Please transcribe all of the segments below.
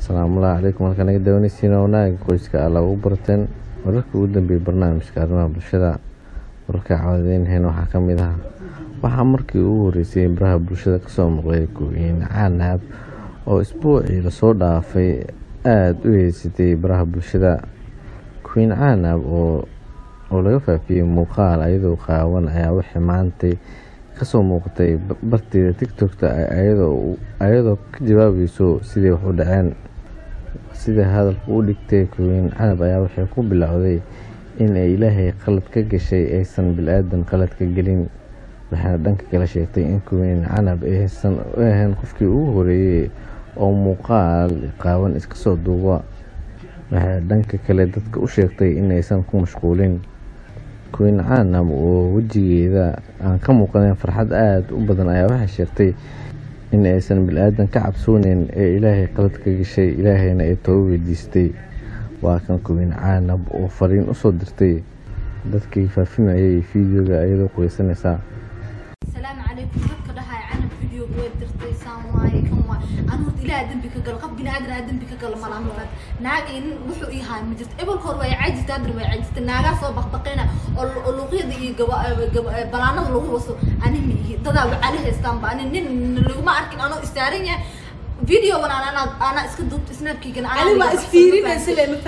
asalaamullahi calaykum halkaan naga dawanaysiina wanaaga qoyska alla ugu barteen wararka ugu dambeeyay barnaamijka arrimaha bulshada wararka cawadaynheen waxaa ka mid ah waxaa markii ugu horeysay baraha bulshada kasoo muuqday gooyin caanaab oo isbuucii lasoo dhaafay aada u heysatay baraha bulshada queen caanaab oo oo laga faafiyey muuqaal ayadoo qaawan ayaa waxay maantay kasoo muuqatay barteeda tictokta ayadoo ka jawaabayso sidai wax u dhaceen sida hadalka u dhigtay queen canab ayaa waxay ku bilowday in ay ilaahay qalad ka gashay aysan bil-aadan qalad ka gelin waxaana dhanka kala sheegtay in queen canab aysan u ahayn qofkii ugu horeeyey oo muuqaal qaawan iska soo duuba waxay dhanka kale dadka u sheegtay in aysan ku mashquulin queen canab oo wejigeeda aan ka muuqaneyn farxad aada u badan ayaa waxay sheegtay in aysan bil-aadan ka cabsooneyn ee ilaahay qalad ka gashay ilaahayna ay tooba weydiistay waa kan queen canab oo fariin usoo dirtay dadkii faafinayay fideoga ayadoo quweysanaysaa السلام عليكم dadka dhahay canab video way dirtay saan waaye kan waa anu ilaaha dambi ka gal qof bini aadan dambi ka gal malaha mafad naag in wuxuu ii haa ma jirto ebel hor way caajista adar way caajista naagaa soo baqbaqeena oo luqyada iyo balaanada lagu waso ani ma ihi dadaa wacali haystaan ba ani nin laguma arkin anoo istaaran yahay video wan ana ana iska duubta snapkiigana ani waa isfiirinaysa le ma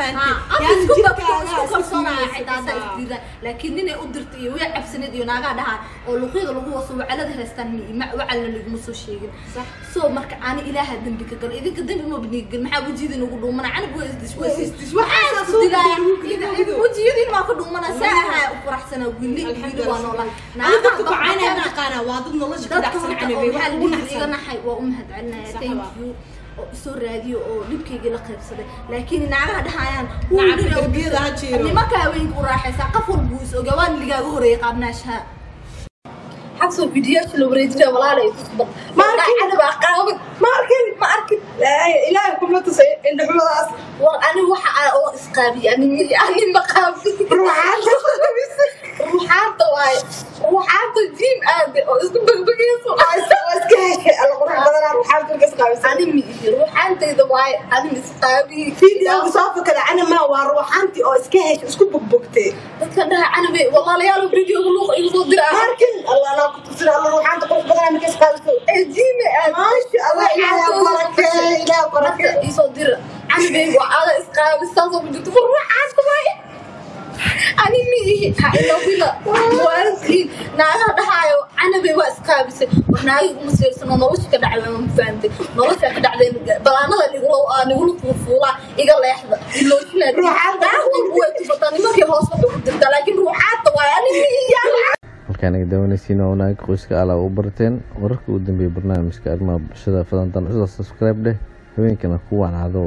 fahantin laakiin ninay u dirtay iyo way cabsaneed iyo naagaa dhahaa oo luqyada lagu waso wacalada haystaan wacalna laguma soo sheegin so marka ani ilaaha dambi ka galo idinka dambi ma banigal maxaa wejiyada nagu dhuumana canab waa isdiswejiyadiin maa ka dhuumana saa ahaa u faraxsanaa wili wili waa noolaa waa dad nolosha ka dadka dhacsan horta oo waxaa canabe la iga naxay waa u mahadcelinaya thank you oo isoo raadiyo oo dhibkaygii la qaybsaday laakiin naagaha dhahayaan Nacabka darbiyada ha jiro. nimanka haweenka u raaxaysaa qof walba wuu is ogaa waan ligaaga horeeyay qaabnaashaha xabso fidiyaasha la wareejinaya walaalay Ma arkin. canabaa qaawan ma arkin ma arkin ilaahay kuma tusay indhaxumadaas war ani waxa aa oo isqaabiy ani mi- ani ma qaabi ruuxaanta waaye ruuxaanta jiim aade oo isku begbegeyso iska heshay alla qurux badanaa ruuxaan kulka isqaabisa ani mi ihi ruuxaantayda waaye ani ma isqaabiy fiidiyowga soo fakada canama waa ruuxaantii oo iska heshay isku bogbogtay dadka dhaha canabe walaalayaal videoga luuqa igu soo dira ma arkin alla anaa ku tusin alla ruuxaanta qurux badanaa maka isqaabiso jiime aad maasha allah ilaahay barakee ilaahay barakee marka isoo dira canabe waa ada isqaabisaasoo ku jirto war ruuxaanta waaye ani mi ihi ha ilowina waalidkiin naagaha dhahaayo canabe waa isqaabisay war naagi uma seersano nolosha ka dhacday ma fahantay nolosha ka dhacday balaanada nigula nigula fuufuulaa iga leexda ilooshinaa Ruuxaanta. naag walba way tufataa nimankii hoos waxay ku dirtaa laakiin ruuxaanta waaye ani mi ihi halkaan naga dawanaysiina wanaaga qoyska alla ugu barteen wararka ugu dambeeyay barnaamijka arrimaha bulshada fadantan cusla subscribe dheh haweenkana ku wacnaado